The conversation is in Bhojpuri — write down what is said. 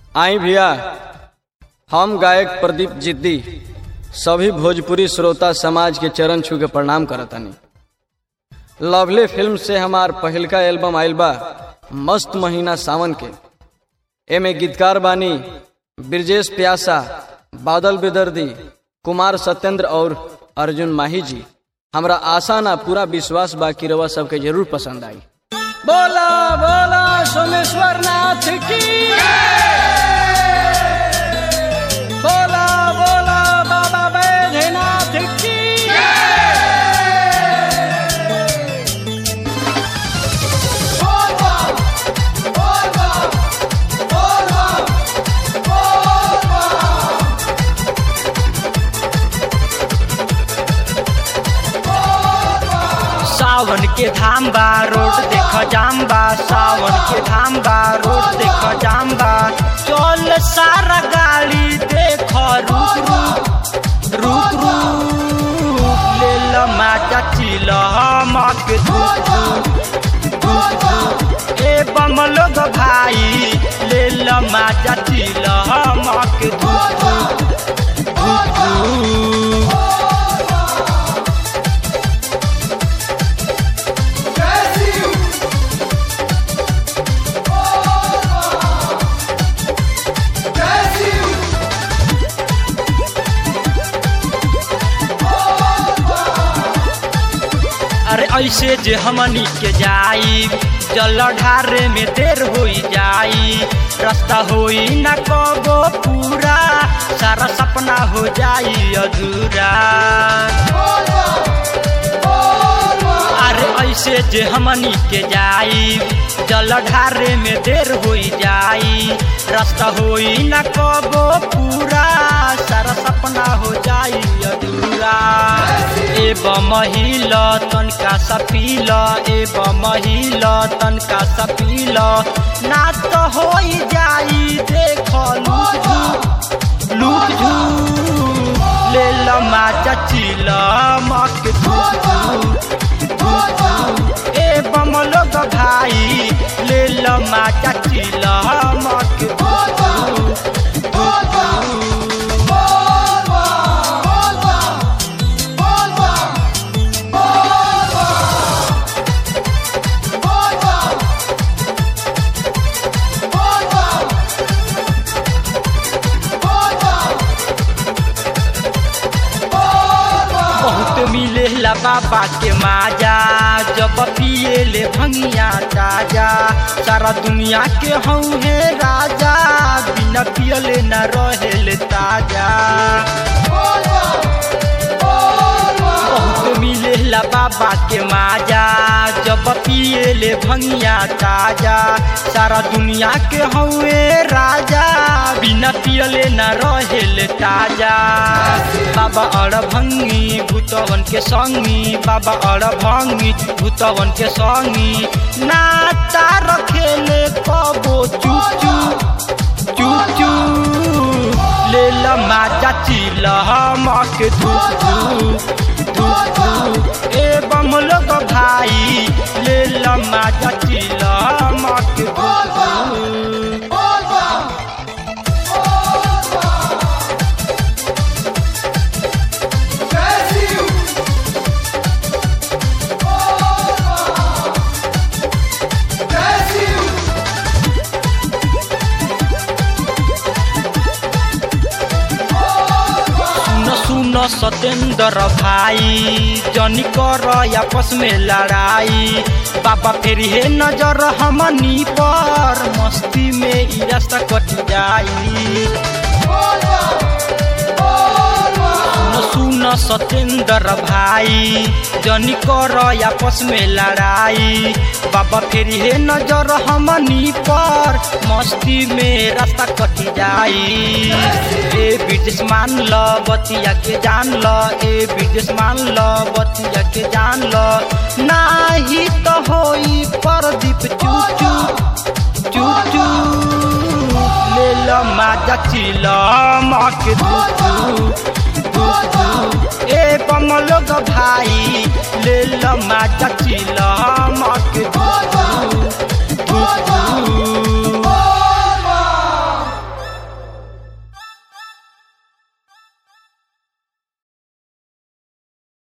आई भैया हम गायक प्रदीप जिद्दी सभी भोजपुरी श्रोता समाज के चरण छू के प्रणाम करतानी लवली फिल्म से हमार पहिलका एल्बम आइल बा मस्त महीना सावन के एमे गीतकार बानी ब्रजेश प्यासा बादल बेदर्दी कुमार सत्येंद्र और अर्जुन माही जी हमरा आशा ना पूरा विश्वास बा कि रवा सबके जरूर पसंद आई बोला बोला सोमेश्वर नाथ की बोला बोला बाबा बैजनाथ की सावन के धाम बा रोड देख जाम बा सावन के धाम बा रोड देख जाम बा चल सारा गाड़ी देख रुक रुक रुक रुक ले ल माजा चिल हमक धुक धुक धुक धुक ए बम लोग भाई ले ल माजा चिल हमक धुक धुक धुक धुक अरे ऐसे जे हमनी के जाई जल ढारे में देर होई जाई रास्ता होई न कबो पूरा सारा सपना हो जाई अधूरा अरे ऐसे जे हमनी के जाई जल ढारे में देर होई जाई रास्ता होई न कबो पूरा सारा सपना हो जाई अधूरा ए महिल तनका सपील ए महिल तनका सपील ना तो होई जाई देख लुक झुक लुक झुक ले ल माचा चिल मक धुक धुक धुक धुक ए बम लोग भाई ले ल माचा चिल मक धुक धुक धुक धुक बहुत मिलेला बाबा के माजा जब पिए ले भंगिया ताजा सारा दुनिया के हऊ है राजा बिना पियले न रहेले ताजा बहुत मिलेला बाबा के माजा जब पिए ले भंगिया ताजा सारा दुनिया के हउए राजा बिना पियले न रहेले ताजा बाबा अड़ भंगी भूतवन के संगी बाबा अड़ भंगी भूतवन के संगी नाता रखेले कबो चुप चुप चुप चुप ले ल माजा चिल हमक धुक धुक धुक धुक ए बम लोग भाई ले ल माजा चिल हमक धुक धुक सुन सुन सतेंद्र भाई जनी कर आपस में लड़ाई बाबा फेर हे नजर हमनी पर मस्ती में ई रास्ता कट जाई सुन सुन सतेंद्र भाई जनी कर आपस में लड़ाई बाबा फेर हे नजर हमनी पर मस्ती में रास्ता कट जाई ए ब्रिटिश मान ल बतिया के जान ल ए ब्रिटिश मान ल बतिया के जान ल नाही तो होई परदीप चुप चुप चुप चुप ले ल माजा चिल मक धुक धुक धुक धुक ए बम लोग भाई ले ल माजा चिल मक धुक धुक धुक